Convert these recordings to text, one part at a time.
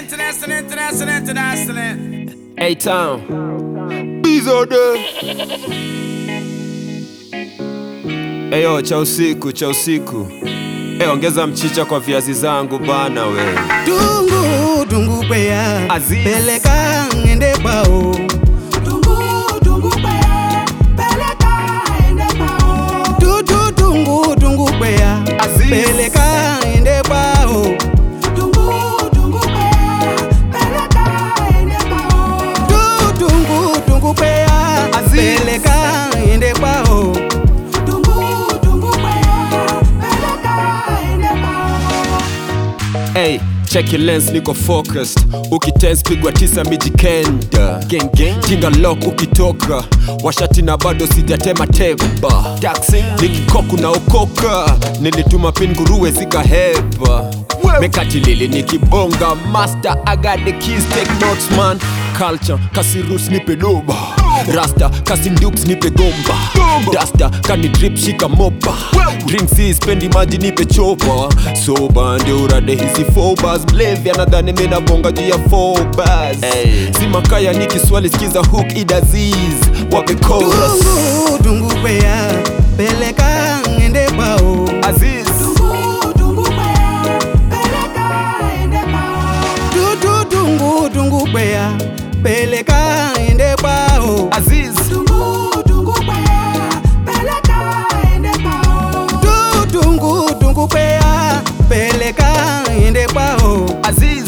international, international, international. A-Town. Bizode. Eyo, cha usiku, cha usiku. Eyo, ongeza mchicha kwa viazi zangu bana we. Dungu dungu beya Aziz. peleka ngende bao Dudu dungu dungu beya Aziz. peleka ngende bao Dudu dungu dungu beya Aziz. peleka ngende bao Hey, check your lens, niko focused. Ukitense pigwa tisa mijikenda. Gang gang. Kinga lock ukitoka. Washati na bado sijatema teba. Taxi. Nikikoku na okoka. Nilituma pin nguruwe zikahepa. Mekati lili nikibonga. Master, I got the keys, take notes man. Culture, kasi roots nipe doba. Rasta, kasi ndukes nipe gomba. Dasta, kani drip shika mopa. Drinks hii spendi maji nipe chopa. Soba ndio urade hizi phobas. Mlevi anadhani mimi nabonga juu ya phobas. Si makaya ni Kiswahili skiza hook idaziz. Wape chorus. Dungu dungu beya peleka ngende bao Aziz. Dudu dungu dungu beya peleka ngende bao Aziz. Dudu dungu dungu beya peleka ngende bao Aziz.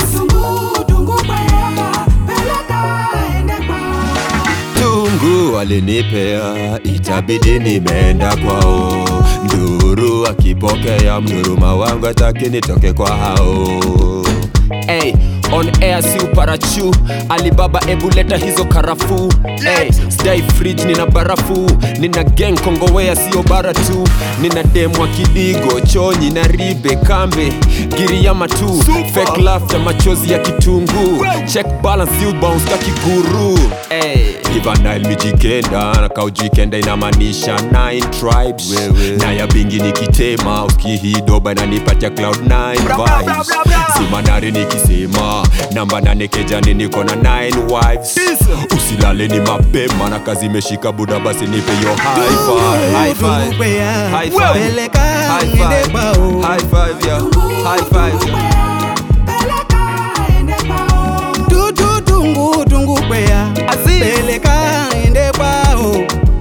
Tungu alinipea, itabidi nimeenda kwao. Nduru akipokea, mduruma wangu ataki nitoke kwa hao. Hey, on air si uparachu Alibaba ebu leta hizo karafuu hey, sdai fridge nina barafu Nina gang kongowea sio bara tu Nina demwa kidigo, chonyi na ribe kambe Giriyama tu, fake laughter machozi ya kitungu Check balance you bounce ka kiguru hey. River Nile mijikenda na kaujikenda inamaanisha nine tribes na ya bingi nikitema uski hii doba inanipatia cloud nine vibes simanari nikisema namba nane kejani niko na nine wives usilale ni mapema na kazi imeshika buda basi nipe yo high five. High Dungu five. beya High five. peleka High ngende five. bao High five, yeah. High five, yeah. Dudu dungu dungu beya Aziz. peleka ngende bao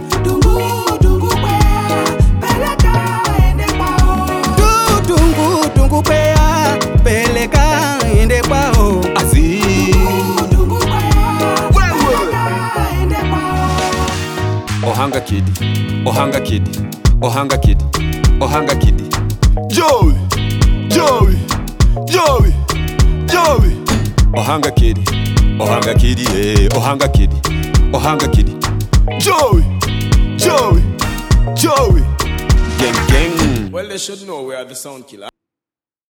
Dudu dungu dungu beya peleka ngende bao Aziz. Ohanga kid, Ohanga kid, Ohanga kid, Ohanga kid. Joey. Joey. Joey. Joey. Ohanga kid, Ohanga kid, yeah. Ohanga kid, Ohanga kid. Joey. Joey. Joey. Gang gang. Well, they should know we are the sound killer.